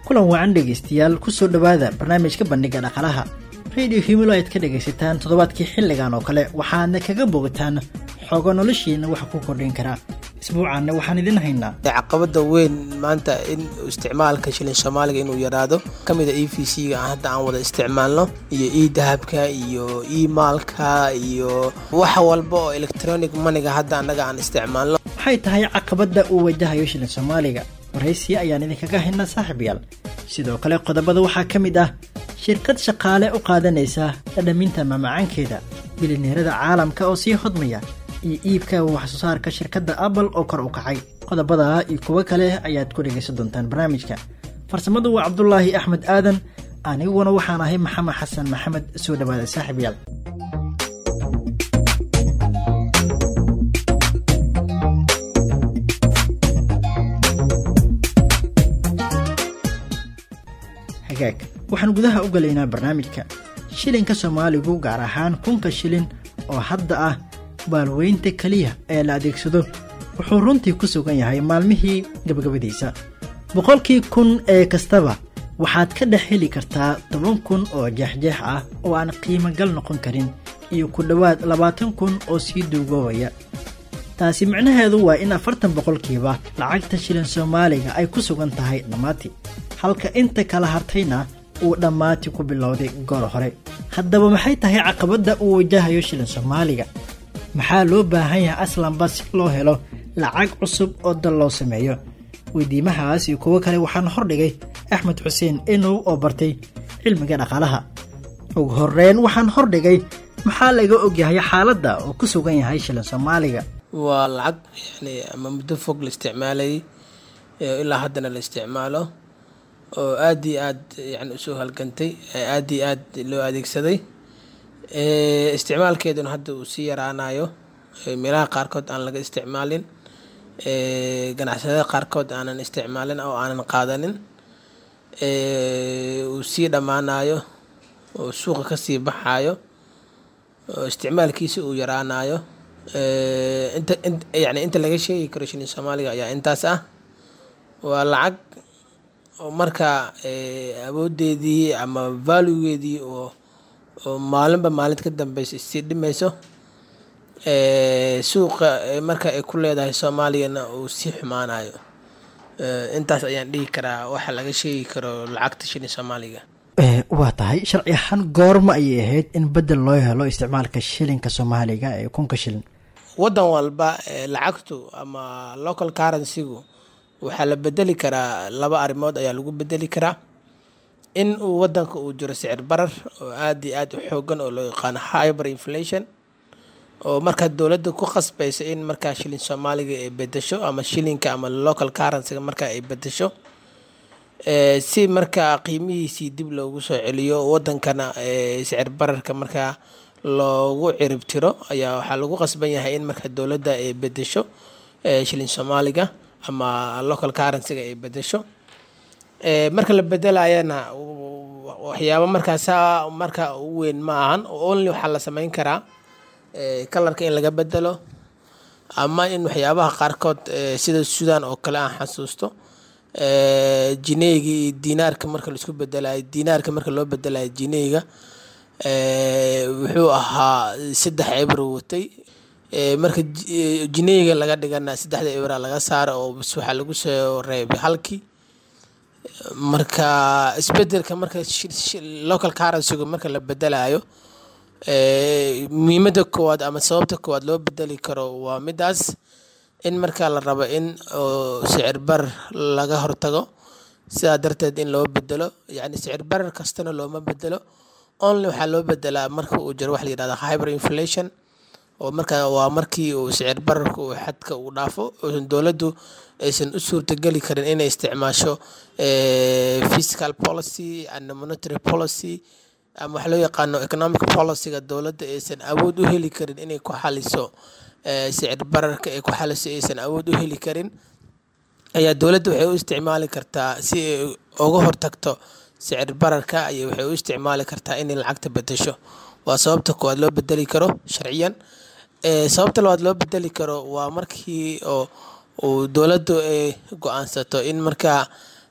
kulan wacan dhegaystayaal kusoo dhowaada barnaamijka bandhiga dhaqalaha radio himilo aad ka dhegaysataan toddobaadkii xilligan oo kale waxaadna kaga bogataan xogo noloshiina waxa ku kordhin karaa isbuucaanna waxaan idin haynaa caqabada weyn maanta in isticmaalka shilin soomaaliga inuu yaraado kamida e v c ga hadda aan wada isticmaalno iyo e dahabka iyo e maalka iyo wax walba oo electronic maniga hadda annaga aan isticmaalno waxay tahay caqabadda uu wajahayo shilin soomaaliga waraysi ayaan idinkaga haynaa saaxiibayaal sidoo kale qodobada waxaa ka mid ah shirkad shaqaale u qaadanaysa dhadhaminta mamacaankeeda bilineerada caalamka oo sii hodmaya iyo iibka waxsoo saarka shirkadda apple oo kor u kacay qodobadaa iyo kuwo kale ayaad ku dhegaysan doontaan barnaamijka farsamadu waa cabdulaahi axmed aadan aniguna waxaan ahay maxamed xasan maxamed soo dhawaada saaxiibayaal hagaag waxaan gudaha u galaynaa barnaamijka shilinka soomaaligu gaar ahaan kunka shilin oo hadda ah baalweynta keliya ee la adeegsado wuxuu runtii ku sugan yahay maalmihii gabagabadiisa boqolkii kun ee kastaba waxaad ka dhex heli kartaa toban kun oo jeexjeex ah oo aan qiimogal noqon karin iyo ku dhowaad labaatan kun oo sii duugoobaya taasi micnaheedu waa in afartan boqolkiiba lacagta shilin soomaaliga ay ku sugan tahay dhammaati halka inta kala hartayna uu dhammaati ku bilowday goor hore haddaba maxay tahay caqabadda uu wajahayo shilin soomaaliga maxaa loo baahan yahay aslanba si loo helo lacag cusub oo dal loo sameeyo weydiimahaas iyo kuwo kale waxaan hordhigay axmed xuseen enow oo bartay cilmiga dhaqaalaha ugu horeyn waxaan hordhigay maxaa laga ogyahay xaaladda oo ku sugan yahay shilin soomaaliga waa lacag yani ama muddo fog la isticmaalayay ilaa haddana la isticmaalo oo aad iyo aad yani usoo halgantay aad iyo aad loo adeegsaday isticmaalkeeduna hadda uu sii yaraanayo meelaha qaarkood aan laga isticmaalin ganacsadada qaarkood aanan isticmaalin oo aanan qaadanin uu sii dhammaanayo oo suuqa kasii baxayo oo isticmaalkiisa uu yaraanayo inta yani inta laga sheegi karo shilin soomaaliga ayaa intaas ah waa lacag oo markaa awoodeedii ama valuegeedii oo oo maalinba maalin ka dambeysa isii dhimayso suuqa marka ay ku leedahay soomaaliyana uu sii xumaanayo intaas ayaan dhihi karaa waxa laga sheegi karo lacagta shilin soomaaliga waa tahay sharci ahaan goorma ayay ahayd in bedel loo helo isticmaalka shilinka soomaaliga ee kunka shilin waddan walba lacagtu ama local currencygu waxaa la bedeli karaa laba arrimood ayaa lagu bedeli karaa in uu wadanka uu jiro sicir barar oo aad iyo aad u xoogan oo loo yaqaano hyber inflation oo markaa dowladda ku khasbaysa in markaa shilin soomaaliga ay bedesho ama shilinka ama local currencyga markaa ay bedesho si markaa qiimihiisii dib loogu soo celiyo wadankana sicir bararka markaa loogu cirib tiro ayaa waxaa lagu qasban yahay in markaa dowladda ay bedesho shilin soomaaliga ama local currencyga ay bedesho marka la bedelayana waxyaaba markaasa marka u weyn ma ahan only waxaa la sameyn karaa kalarka in laga bedelo ama in waxyaabaha qaarkood sida sudan oo kale aan xasuusto jineyga iyo dinaarka marka laisku bedelayo dinaarka marka loo bedelayo jineyga wuxuu ahaa saddex ebro watay marka jineyga laga dhigana saddexda ebra laga saaro oo bs waxaa lagu soo reebay halkii marka isbedelka marka local currencyga marka la bedelayo muhiimada koowaad ama sababta koowaad loo bedeli karo waa midaas in markaa la rabo in sicir barar laga hortago sidaa darteed in loo bedelo yani sicir barar kastana looma bedelo only waxaa loo bedelaa marka uu jiro waxa la yihahda hyber inflation oo markaa waa markii uu sicir bararka uu xadka uu dhaafo uusan dowladdu aysan u suurtageli karin inay isticmaasho fiscal policy and monetary policy ama waxa loo yaqaano economic policyga dowladda aysan awood u heli karin inay ku xaliso sicir bararka ay ku xaliso aysan awood u heli karin ayaa dowladda waxay u isticmaali kartaa si ay uga hortagto sicir bararka ay waxay u isticmaali kartaa inay lacagta bedesho waa sababta koowaad loo bedeli karo sharciyan sababta labaad loo bedeli karo waa markii oo uu dowladdu ay go-aansato in markaa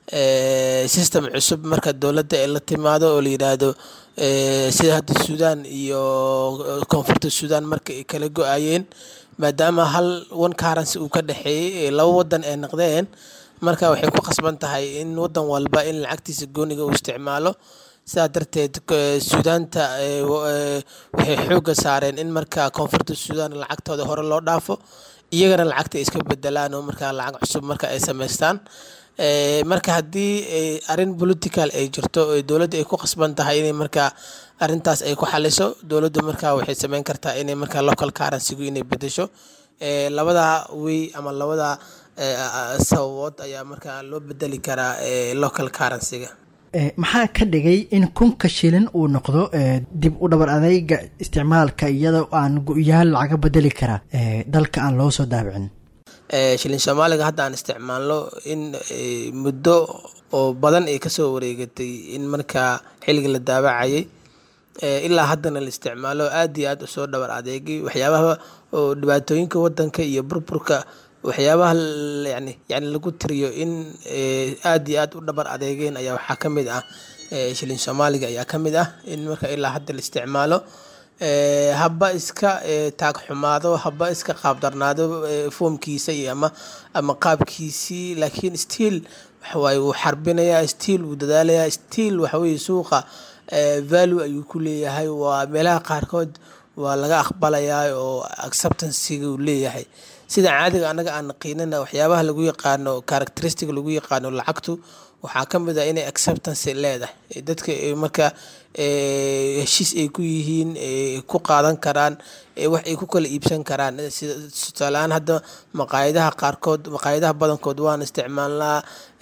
system cusub marka dowladda ay la timaado oo la yidhaahdo sida hadda suudaan iyo koonfurta suudaan marka ay kala go-ayeen maadaama hal one currency uu ka dhexeeyey laba wadan ay noqdeen marka waxay ku khasban tahay in wadan walba in lacagtiisa gooniga uu isticmaalo sidaa darteed suudaanta waxay xoogga saareen in marka koonfurta suudaan lacagtooda hore loo dhaafo iyagana lacagta ay iska bedelaan oo markaa lacag cusub marka ay samaystaan marka haddii arrin political ay jirto dowladda ay ku khasban tahay inay markaa arrintaas ay ku xaliso dowladdu markaa waxay sameyn kartaa inay markaa local currencygu inay bedesho labada wey ama labada sababood ayaa markaa loo bedeli karaa local currencyga maxaa ka dhigay in kunka shilin uu noqdo dib u dhabar adeyga isticmaalka iyadoo aan go-yaal lacaga bedeli karaa dalka aan loo soo daabicin shilin soomaaliga hadda aan isticmaalno in muddo oo badan ay kasoo wareegatay in markaa xilliga la daabacayay ilaa haddana la isticmaalo aad iyo aad usoo dhabar adeegay waxyaabaha oo dhibaatooyinka wadanka iyo burburka waxyaabaha yani yani lagu tiriyo in aad iyo aad u dhabar adeegeen ayaa waxaa ka mid ah shilin soomaaliga ayaa ka mid ah in marka ilaa hadda la isticmaalo haba iska taag xumaado haba iska qaabdarnaado foomkiisa iyo ama ama qaabkiisii laakiin stiil waxawaaye wuu xarbinayaa stiil wuu dadaalayaa stiil waxaweye suuqa value ayuu ku leeyahay waa meelaha qaarkood waa laga aqbalayaa oo acceptancyga uu leeyahay sida caadiga anaga aan naqiinana waxyaabaha lagu yaqaano characteristic lagu yaqaano lacagtu waxaa ka mid ah inay acceptancy leedahay dadka marka heshiis ay ku yihiin ku qaadan karaan wax ay ku kala iibsan karaan sida tusaaleahaan hadda maqaayadaha qaarkood maqaayadaha badankood waan isticmaalnaa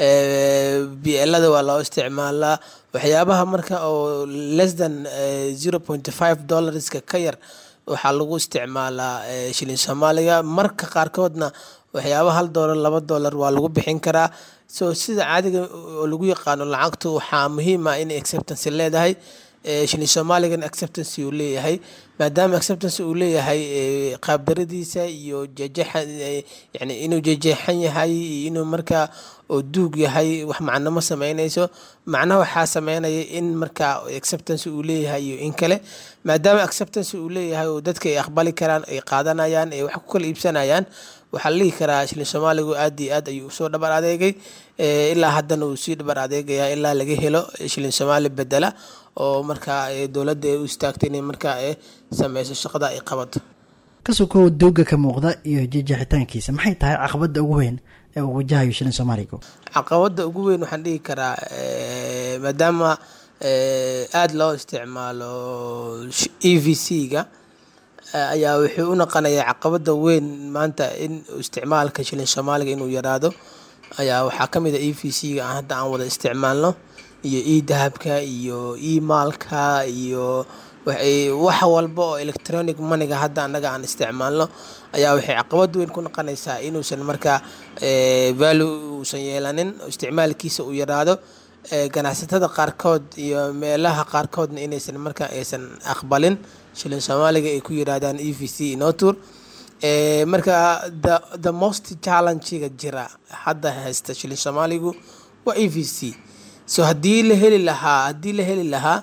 bielada waa loo isticmaalaa waxyaabaha marka oo less than zero point five dollarska ka yar waxaa lagu isticmaalaa shilin soomaaliga marka qaarkoodna waxyaaba hal doolar laba doolar waa lagu bixin karaa so sida caadiga oo lagu yaqaano lacagtu waxaa muhiim ah inay acceptancy leedahay shilin soomaaligan acceptancy uu leeyahay maadaama acceptancy uu leeyahay qaabdaradiisa iyo jejeexan yani inuu jejeexan yahay iyo inuu markaa oo duug yahay wax macno ma sameynayso macnaha waxaa sameynaya in markaa acceptancy uu leeyahay iyo in kale maadaama acceptancy uu leeyahay oo dadka ay aqbali karaan ay qaadanayaan ay wax ku kala iibsanayaan waxaa la dhihi karaa shilin soomaaligu aad iyo aad ayuu usoo dhabar adeegay ilaa haddana uu sii dhabar adeegaya ilaa laga helo shilin soomaali bedela oo markaa dowladda ay u istaagtay inay markaa sameyso shaqada ay qabato kasukow dooga ka muuqda iyo jejeexitaankiisa maxay tahay caqabadda ugu weyn ee uu wajahayo shilin soomaaligu caqabadda ugu weyn waxaan dhihi karaa maadaama aada loo isticmaalo e v c-ga ayaa wuxuu u naqanayaa caqabada weyn maanta in isticmaalka shilin soomaaliga inuu yaraado ayaa waxaa ka mid a e v c-ga aan hadda aan wada isticmaalno iyo e dahabka iyo e maalka iyo wax walba oo electronic moneyga hadda annaga aan isticmaalno ayaa waxay caqabad weyn ku noqonaysaa inuusan markaa value uusan yeelanin isticmaalkiisa uu yaraado ganacsatada qaarkood iyo meelaha qaarkoodna inaysan markaa aysan aqbalin shilin soomaaliga ay ku yiraahdaan e v c notur marka the the most challengega jira hadda haysta shilin soomaaligu waa e v c so haddii la heli lahaa haddii la heli lahaa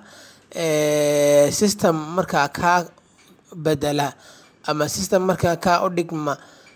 system markaa kaa bedela ama system markaa kaa u dhigma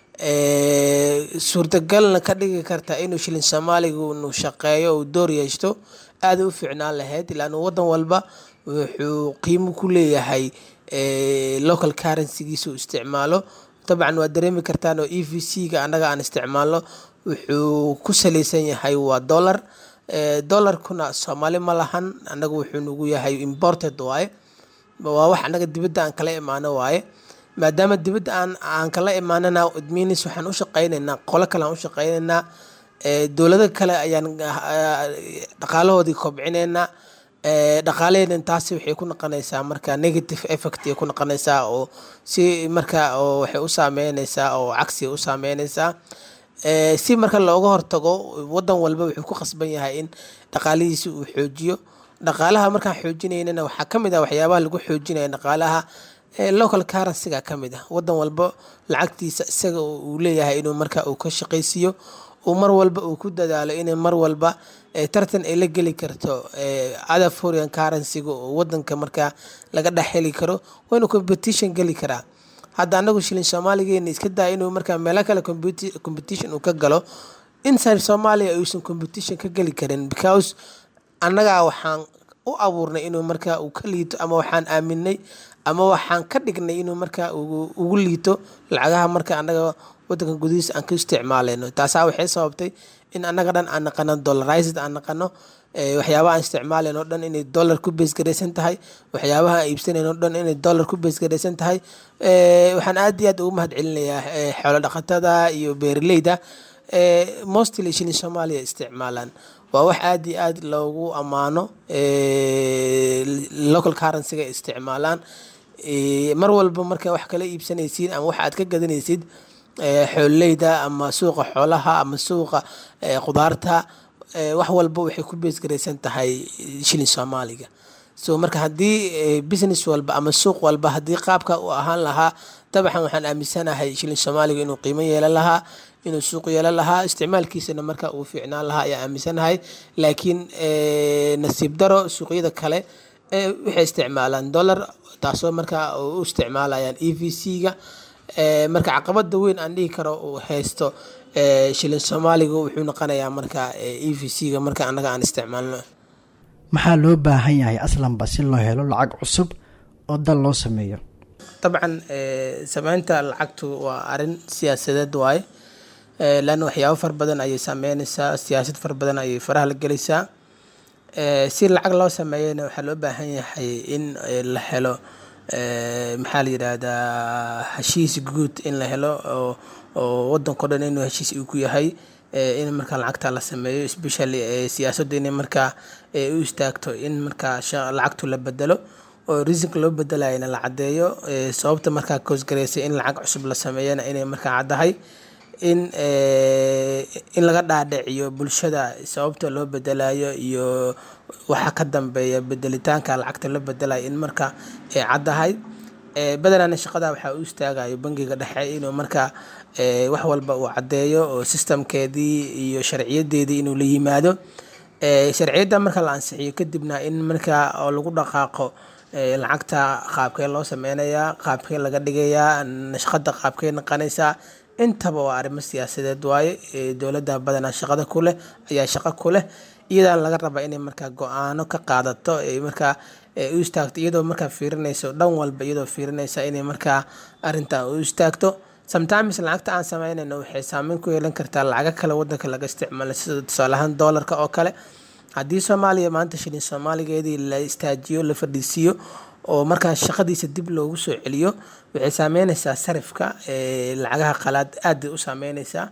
suurtagalna ka dhigi karta inuu shilin soomaaligu nu shaqeeyo uu door yeeshto aada u fiicnaan lahayd ilaanu wadan walba wuxuu qiimo ku leeyahay local currencygiisa uu isticmaalo dabcan waa dareemi kartaan oo e v c-ga annaga aan isticmaalno wuxuu ku salaysan yahay waa dollar dollarkuna soomaali ma lahan annaga wuxuu nagu yahay imported waaye waa wax annaga dibadda aan kala imaano waaye maadaama dibadda aan aan kala imaanana adminis waxaan u shaqeyneynaa qolo kale aan u shaqeyneynaa dowlado kale ayaan dhaqaalahoodii kobcineynaa dhaqaalaheena taasi waxay ku noqonaysaa marka negative effect ay ku noqonaysaa oo si marka oo waxay u saameynaysaa oo cagsi u saameynaysaa si marka looga hortago wadan walba wuxuu ku khasban yahay in dhaqaalihiisi uu xoojiyo dhaqaalaha markaan xoojinaynana waxaa ka mid ah waxyaabaha lagu xoojinaya dhaqaalaha local currencyga ka mid ah wadan walba lacagtiisa isaga uu leeyahay inuu marka uu ka shaqaysiiyo uu mar walba uu ku dadaalo inay mar walba tartan ay la geli karto other foreign currency-ga oo wadanka markaa laga dhex heli karo waa inuu competition geli karaa hadda anagu shilin soomaaligeena iska daa inuu markaa meelo kale competition uu ka galo inside soomaaliya uusan competition ka geli karin because annagaa waxaan u abuurnay inuu markaa uu ka liito ama waxaan aaminay ama waxaan ka dhignay inuu markaa ugu liito lacagaha marka annaga wadanka gudihiisa aan ka isticmaaleyno taasaa waxay sababtay in annaga dhan aan naqano dollarized aan naqano waxyaabaha aan isticmaaleyno dhan inay dollar ku beesgaraysan tahay waxyaabaha aan iibsanayno dhan inay dollar ku beesgaraysan tahay waxaan aad iyo aad ugu mahad celinayaa xoolo dhaqatada iyo beeraleyda mostly shilin soomaaliya isticmaalaan waa wax aad iyo aad loogu ammaano local currency-ga isticmaalaan mar walba marka wax kala iibsanaysid ama wax aad ka gadanaysid xoololeyda ama suuqa xoolaha ama suuqa khudaarta wax walba waxay ku beesgaraysan tahay shilin soomaaliga so marka haddii business walba ama suuq walba haddii qaabka uu ahaan lahaa dabcan waxaan aaminsanahay shilin soomaaliga inuu qiimo yeelan lahaa inuu suuq yeelan lahaa isticmaalkiisana marka uu fiicnaan lahaa ayaa aaminsanahay laakiin nasiib daro suuqyada kale waxay isticmaalaan dollar taasoo marka u isticmaalayaan e v c-ga marka caqabada weyn aan dhihi karo uu haysto shilin soomaaliga wuxuu noqonayaa marka e v c-ga marka annaga aan isticmaalno maxaa loo baahan yahay aslanba si loo helo lacag cusub oo dal loo sameeyo dabcan sameynta lacagtu waa arin siyaasadeed waaye leanna waxyaabo fara badan ayay saameyneysaa siyaasad fara badan ayay faraha la gelaysaa si lacag loo sameeyana waxaa loo baahan yahay in la helo maxaa la yidhaahdaa heshiis guud in la helo oo wadankao dhan inuu heshiis uu ku yahay in markaa lacagta la sameeyo especially siyaasadda inay markaa u istaagto in markaa lacagtu la bedelo oo risinka loo bedelayana la caddeeyo sababta markaa koosgareysa in lacag cusub la sameeyana inay markaa caddahay in in laga dhaadhiciyo bulshada sababta loo bedelayo iyo waxa ka dambeeya bedelitaanka lacagta la bedelayo in marka ay caddahay badanana shaqada waxaa u istaagayo bangiga dhexe inuu markaa wax walba uu caddeeyo oo sistamkeedii iyo sharciyadeedii inuu la yimaado sharciyadda marka la ansixiyo kadibna in markaa oo lagu dhaqaaqo lacagta qaabkee loo sameynayaa qaabkee laga dhigayaa nashqada qaabkee naqanaysaa intaba waa arrimo siyaasadeed waaye dowladda badanaa shaqada ku leh ayaa shaqo ku leh iyadaan laga rabaa inay markaa go-aano ka qaadato markaa u istaagto iyadoo markaa fiirinayso dhan walba iyadoo fiirinaysa inay markaa arrintan u istaagto sometimes lacagta aan sameynayno waxay saameyn ku yeelan kartaa lacago kale wadanka laga isticmaalo sida tusaalahaan doolarka oo kale haddii soomaaliya maanta shilin soomaaligeedii la istaajiyo la fadhiisiiyo oo markaa shaqadiisa dib loogu soo celiyo waxay saameyneysaa sarifka lacagaha qalaad aad bay u saameyneysaa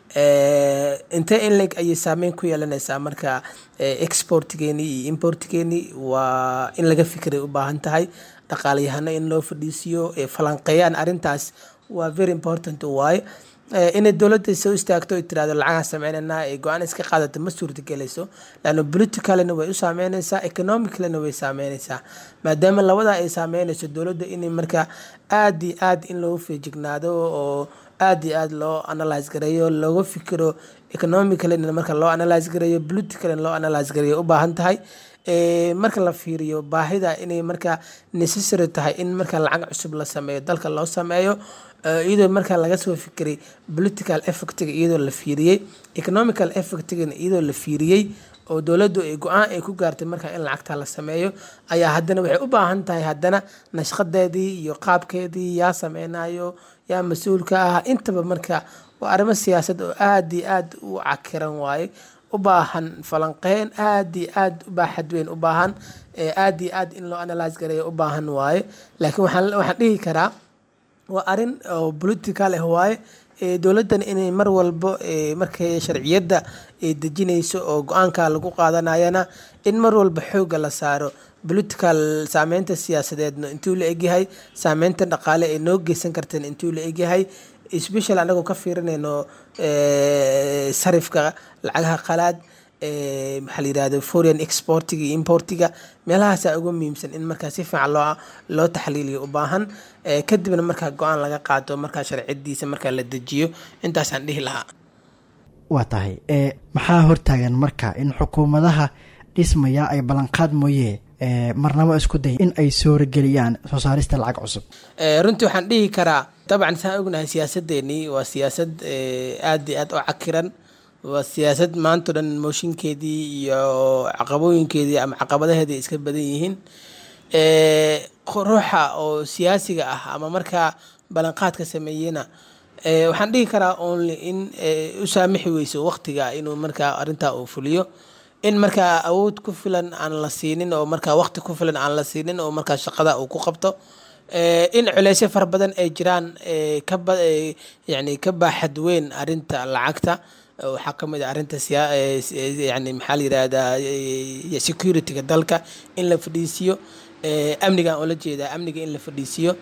intee in leg ayay saameyn ku yeelanaysaa marka exportgeeni iyo importgeeni waa in laga fikiray u baahan tahay dhaqaalayahano in loo fadhiisiyo falanqeeyaan arrintaas waa very important waaye inay dowladda soo istaagto ay tirahdo lacagaan sameynanaa ay go-aan iska qaadato ma suurtagelayso laanna politicalina way u saameyneysaa economicalina way saameyneysaa maadaama labadaa ay saameyneyso dowladda inay markaa aad iyo aad in loogu feejignaado oo aad iyo aad loo analyse gareeyo looga fikiro economicalina marka loo analyse gareeyo politicalina loo analyse gareeyo u baahan tahay marka la fiiriyo baahida inay markaa necessary tahay in marka lacag cusub la sameeyo dalka loo sameeyo iyadoo markaa laga soo fikiray political effectiga iyadoo la fiiriyey economical effectigana iyadoo la fiiriyey oo dowladdu ay go-aan ay ku gaartay markaa in lacagta la sameeyo ayaa haddana waxay u baahan tahay haddana nashqadeedii iyo qaabkeedii yaa sameynayo yaa mas-uulka ah intaba marka waa arrimo siyaasad oo aad iyo aad u cakiran waaye u baahan falanqeyn aad iyo aad u baaxad weyn u baahan aad iyo aad in loo analyse gareeyo u baahan waaye laakiin waxaan waxaan dhihi karaa waa arrin oo political ah waaye dowladdan inay mar walbo markay sharciyadda dejinayso oo go-aanka lagu qaadanayana in mar walba xoogga la saaro political saameynta siyaasadeedna intuu la egyahay saameynta dhaqaale ay noo geysan karteen intuu la egyahay special anagoo ka fiirinayno sarifka lacagaha qalaad maxaa la yirahdo foreign exportiga iyo importiga meelahaasaa ugu muhiimsan in markaa si fiican loo loo taxliiliyo u baahan kadibna markaa go-aan laga qaato markaa sharciyadiisa markaa la dejiyo intaasaan dhihi lahaa waa tahay ee maxaa hortaagan marka in xukuumadaha dhismaya ay ballanqaad mooye marnabo isku day in ay soorigeliyaan soo saarista lacag cusub runtii waxaan dhihi karaa dabcan saan ognahay siyaasadeenii waa siyaasad aad iyo aad u cakiran waa siyaasad maanto dhan mooshinkeedii iyo caqabooyinkeedii ama caqabadaheedii iska badan yihiin ruuxa oo siyaasiga ah ama markaa ballanqaadka sameeyena waxaan dhihi karaa only in u saamixi weyso waqtiga inuu markaa arintaa uu fuliyo in markaa awood ku filan aan la siinin oo markaa waqti ku filan aan la siinin oo markaa shaqada uu ku qabto in culeysyo fara badan ay jiraan yani ka baaxad weyn arinta lacagta waxaa ka mid a arinta yani maxaa la yirahdaa securityga dalka in la fadhiisiyo amniga oo la jeedaa amniga in la fadhiisiyo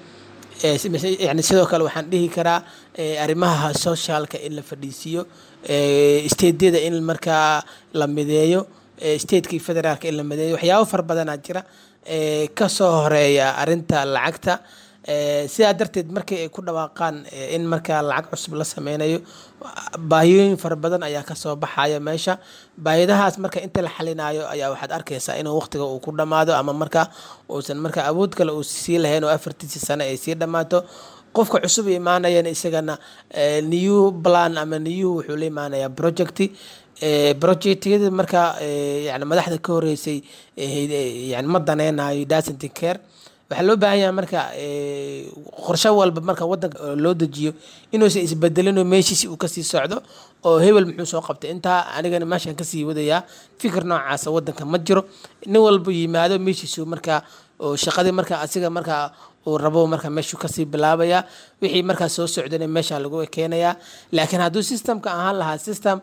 yani sidoo kale waxaan dhihi karaa arrimaha socialka in la fadhiisiiyo statedyada in markaa la mideeyo stateki federaalka in la mideeyo waxyaabo fara badanaa jira kasoo horeeya arinta lacagta sidaa darteed markii ay ku dhawaaqaan in markaa lacag cusub la sameynayo baahiyooyin fara badan ayaa kasoo baxaya meesha baahiyadahaas marka inta la xalinayo ayaa waxaad arkaysaa inuu waqtiga uu ku dhammaado ama markaa uusan markaa awood kale uu sii lahayn oo afartiisi sano ay sii dhammaato qofka cusub imaanayana isagana new plan ama new wuxuu la imaanayaa project projectyada markaa yani madaxda ka horeysay yani ma daneynayo dasent care waxaa loo baahan yahay marka qorsho walba marka wadanka loo dejiyo inuusan isbedelinoo meeshiisi uu kasii socdo oo hebel muxuu soo qabtay intaa anigana meeshaan kasii wadayaa fikir noocaasa wadanka ma jiro nin walba yimaado meeshiisu markaa shaqadii marka asiga markaa uu rabo marka meeshuu kasii bilaabaya wixii markaa soo socdana meesha lagu keenayaa laakiin hadduu systemka ahaan lahaa system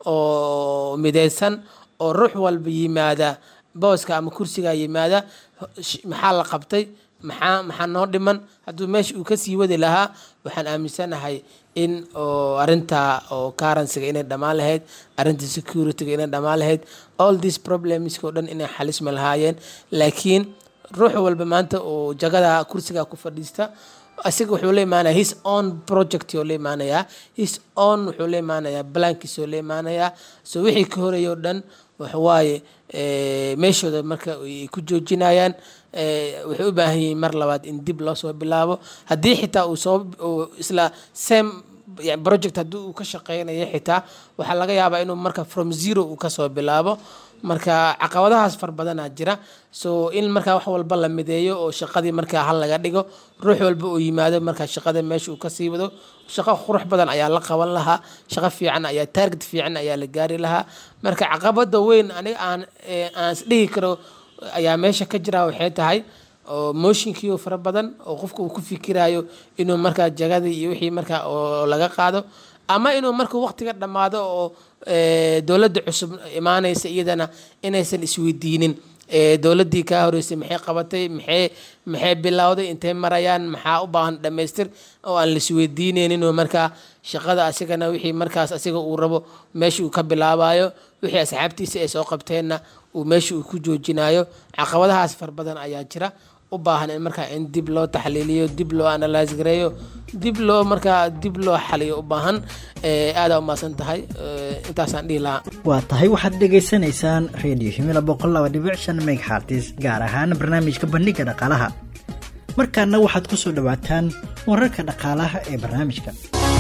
oo mideysan oo ruux walba yimaada booska ama kursiga yimaada maxaa la qabtay maxaa maxaa noo dhiman hadduu meesha uu kasii wadi lahaa waxaan aaminsanahay in oo arinta oo currencyga inay dhammaan lahayd arinta securityga inay dhammaan lahayd all these problemska oo dhan inay xalismi lahaayeen laakiin ruux walba maanta oo jagada kursiga ku fadhiista asiga wuxuu la imaanaya his own project oo la imaanayaa his own wuxuu la imaanayaa blankiis oo la imaanayaa so wixii ka horeeya oo dhan waxawaaye meeshooda marka ay ku joojinayaan waxay u baahan yihiin mar labaad in dib loo soo bilaabo haddii xitaa uu soo isla same project haddii uu ka shaqeynayo xitaa waxaa laga yaabaa inuu marka from zero uu kasoo bilaabo marka caqabadahaas far badanaa jira so in markaa wax walba la mideeyo oo shaqadii markaa hal laga dhigo ruux walba uu yimaado markaa shaqada meesha uu kasii wado shaqo qurux badan ayaa la qaban lahaa shaqo fiican ayaa target fiican ayaa la gaari lahaa marka caqabada weyn aniga aan aan isdhihi karo ayaa meesha ka jira waxay tahay oo motionkiio fara badan oo qofka uu ku fikirayo inuu markaa jagadii iyo wixii markaa oo laga qaado ama inuu markuu waqtiga dhammaado oo dowladda cusub imaanaysa iyadana inaysan isweydiinin dowladdii kaa horeysay maxay qabatay maxay maxay bilowday intay marayaan maxaa u baahan dhammaystir oo aan laisweydiineyninoo markaa shaqada asigana wixii markaas asiga uu rabo meesha uu ka bilaabayo wixii asxaabtiisa ay soo qabteenna uu meesha uu ku joojinayo caqabadahaas far badan ayaa jira u baahan in markaa in dib loo taxliiliyo dib loo analyse gareeyo dib loo markaa dib loo xaliyo u baahan aadaa umaasan tahay intaasaan dhihi lahaa waa tahay waxaad dhegaysanaysaan radio himila boqol laba dhibic shan meghartis gaar ahaan barnaamijka bandhiga dhaqaalaha markaana waxaad ku soo dhowaataan wararka dhaqaalaha ee barnaamijka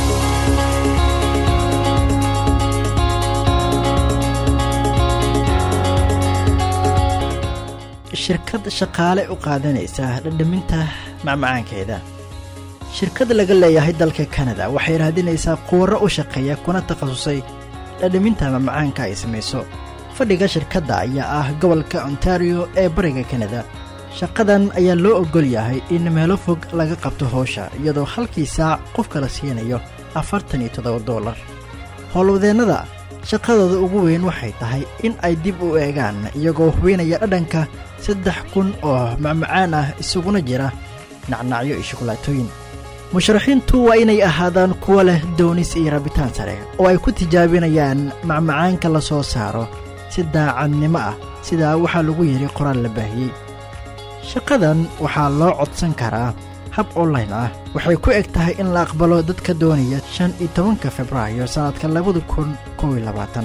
shirkad shaqaale u qaadanaysa dhadhaminta macmacaankeeda shirkad laga leeyahay dalka kanada waxay raadinaysaa quwarro u shaqeeya kuna takhasusay dhadhaminta macmacaanka ay samayso fadhiga shirkadda ayaa ah gobolka ontario ee bariga kanada shaqadan ayaa loo oggol yahay in meelo fog laga qabto howsha iyadoo halkii saac qofka la siinayo afartan iyo toddoba dollar howlwadeennada shaqadooda ugu weyn waxay tahay in ay dib u eegaan iyagoo hubeynaya dhadhanka saddex kun oo macmacaan ah isuguna jira nacnacyo iyo shukulaatooyin musharaxiintu waa inay ahaadaan kuwa leh doonis iyo rabitaan sare oo ay ku tijaabinayaan macmacaanka la soo saaro si daacadnimo ah sidaa waxaa lagu yidhi qoraal la baahiyey shaqadan waxaa loo codsan karaa hab online ah waxay ku eg tahay in la aqbalo dadka doonaya shan iyo tobanka februaayo sannadka labada kun kow iyo labaatan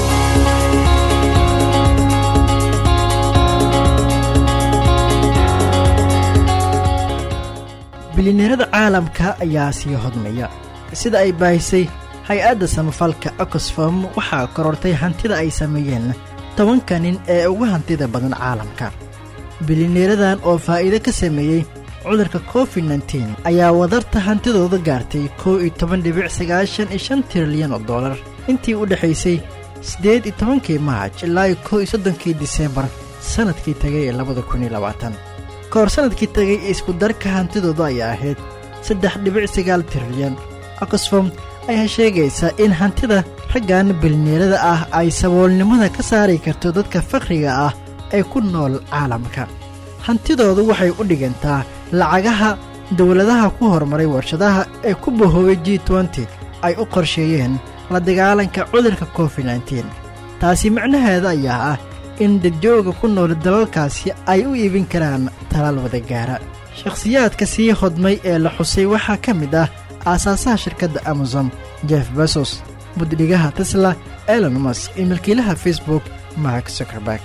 bilineerada caalamka ayaa sii hodmaya sida ay baahisay hay-adda samafalka oxfom waxaa korortay hantida ay sameeyeen tobanka nin ee ugu hantida badan caalamka bilineeradan oo faa'iido ka sameeyey cudurka covid nteen ayaa wadarta hantidooda gaartay kow iyo toban dhibic sagaashan iyo shan trilyan oo dollar intii u dhexaysay siddeed iyo tobankii maaj ilaa iyo kow iyo soddonkii diseembar sannadkii tegay ee labada kun iyo labaatan ka hor sannadkii tegay isku darka hantidooda ayaa ahayd saddex dhibic sagaal trilyan oxfom ayaa sheegaysaa in hantida raggan bilineerada ah ay saboolnimada ka saari karto dadka fakhriga ah ee ku nool caalamka hantidoodu waxay u dhigantaa lacagaha dowladaha ku horumaray warshadaha ee ku bahoobay g nty ay u qorsheeyeen la dagaalanka cudurka covid nteen taasi macnaheeda ayaa ah in dadjooga ku nool dalalkaasi ay u iibin karaan talaal wada gaara shakhsiyaadka sii hodmay ee la xusay waxaa ka mid ah aasaasaha shirkadda amazon jeff besos buddhigaha tesla elon musk iyo milkiilaha facebook mark zuckerberg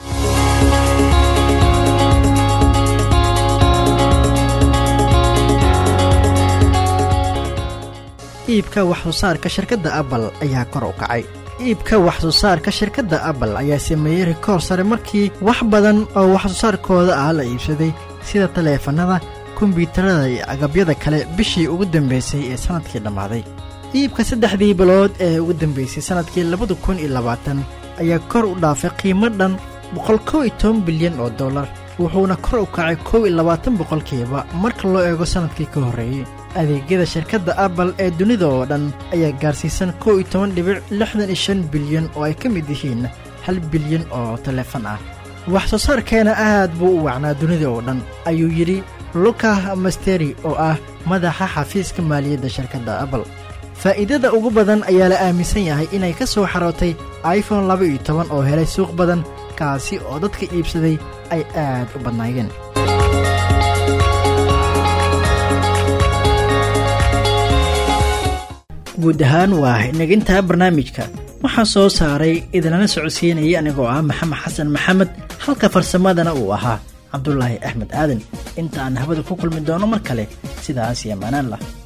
iibka waxsoo saarka shirkadda apple ayaa kor u kacay iibka waxsoo saarka shirkadda apple ayaa sameeyey rikoor sare markii wax badan oo waxsoo saarkooda ah la iibsaday sida taleefannada kombyuutarada iyo agabyada kale bishii ugu dambaysay ee sannadkii dhammaaday iibka saddexdii bilood ee ugu dambaysay sannadkii labada kun iyo labaatan ayaa kor u dhaafay qiimo dhan boqol kow iyo toban bilyan oo dollar wuxuuna kor u kacay kow iyo labaatan boqolkiiba marka loo eego sannadkii ka horreeyey adeegyada shirkadda apple ee dunida oo dhan ayaa gaarsiisan kow iyo toban dhibic lixdan iyo shan bilyan oo ay ka mid yihiin hal bilyan oo taleefan ah wax soo saarkeena aad buu u wacnaa dunida oo dhan ayuu yidhi luka masteri oo ah madaxa xafiiska maaliyadda shirkadda apple faa'iidada ugu badan ayaa la aaminsan yahay inay ka soo xarootay iphone laba iyo toban oo helay suuq badan kaasi oo dadka iibsaday ay aad u badnaayeen guud ahaan waa inagintaa barnaamijka waxaa soo saaray idinlana socodsiinayay anigoo ah maxamed xasan maxamed halka farsamadana uu ahaa cabdulaahi axmed aadan inta aan habada ku kulmi doono mar kale sidaas iyo maanaan lah